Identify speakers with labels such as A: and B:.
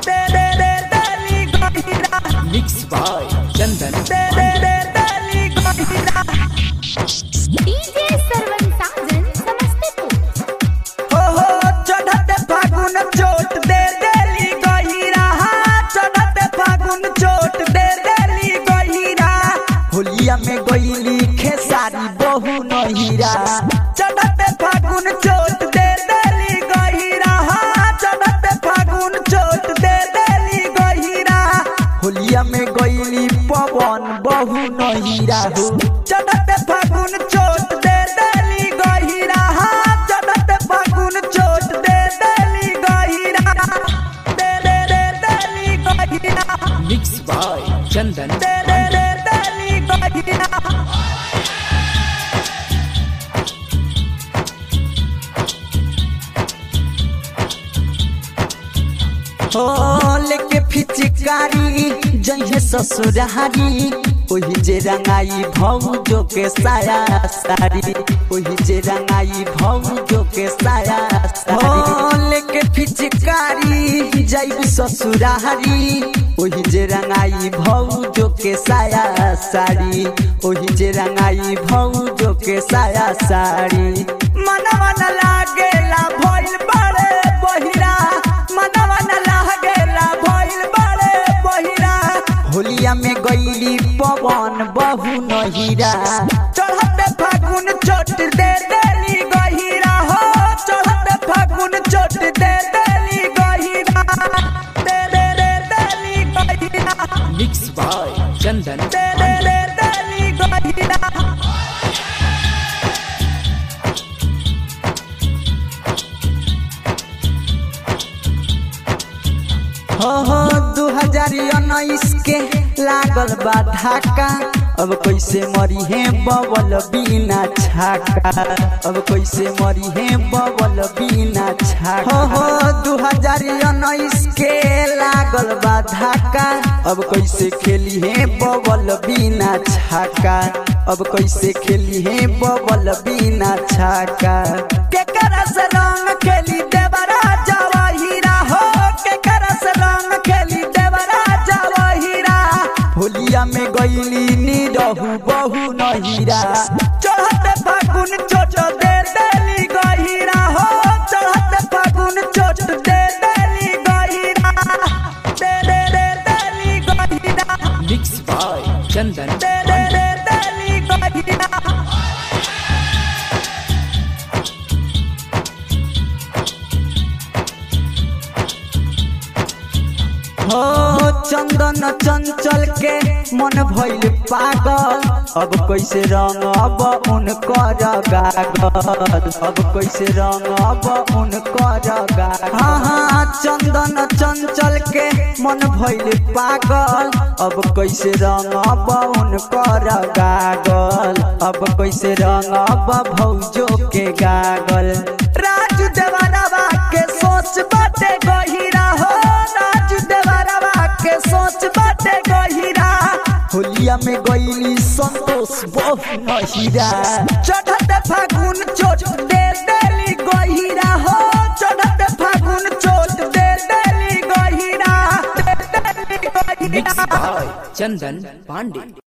A: दे दे दे देली गहिरा
B: mix by चंदन
A: दे दे दे देली गहिरा
C: डीजे सरवन साजन समस्तीपुर
A: हो हो चढ़ते फागुन चोट दे देली गहिरा चढ़ते फागुन चोट दे देली गहिरा होलिया में गईली खेसारी बहु नहिरा चढ़ते फागुन चोट दे देली गहिरा चढ़ते फागुन चोट दे देली गहिरा होलिया में गईली पवन बहु नहिरा हो चढ़ते फागुन चोट दे देली गहिरा चढ़ते फागुन चोट दे देली गहिरा दे दे दे देली गहिरा
B: मिक्स बाय चंदन
A: दे दे दे देली गहिरा हो लेके फिचकारी जइहे ससुरारी ओही जे रंगाई भौजो के साया सारी ओही जे रंगाई भौजो के साया सारी लेके फिचकारी जाइब ससुरारी ओही जे रंगाई भौजो के साया साड़ी ओही जे रंगाई भौजो के साया साड़ी मनवा न लागेला भइल बड़े बहिरा मनवा न लागेला भइल बड़े बहिरा होलिया में गईली पवन बहु नहिरा चढ़ते फागुन चोट दे देली गहिरा हो चढ़ते फागुन चोट दे देली गहिरा दे दे दे देली गहिरा
B: मिक्स बाय चंदन
A: दे दे दे देली गहिरा हो हो दू हजार उन्नीस के लागल बा धाका अब कैसे मरी है बबल बिना छाका अब कैसे मरी है बबल बिना छाका हो हो दू हजार उन्नीस के लागल बा धाका अब कैसे खेली है बबल बिना छाका अब कैसे खेली है बबल बिना छाका के करस रंग खेली देवरा जवाहिरा हो के करस रंग खेली देवरा जवाहिरा होलिया में गईली निरहु बहु नहिरा चढ़ते फागुन चोट दे देली गहिरा हो चढ़ते फागुन चोट दे देली गहिरा दे दे दे देली गहिरा
B: मिक्स बाय चंदन
A: दे दे दे देली गहिरा हो चंदन चंचल के मन भइल पागल अब कैसे रंग अब उनकर गागल अब कैसे रंग अब उनकर गागल हाँ हाँ चंदन चंचल के मन भइल पागल अब कैसे रंग अब उनकर गागल अब कैसे रंग अब भौजो के गागल राजू देवरवा के सोच बाटे गहिरा हो राजू देवरवा के सोच बाटे गहिरा होलिया में गईली संतोष बहु नहिरा चढ़ते फागुन चोट दे देली गहिरा हो चढ़ते फागुन चोट दे देली गहिरा दे देली
B: मिक्स
A: गहिरा
B: बाय चंदन पांडे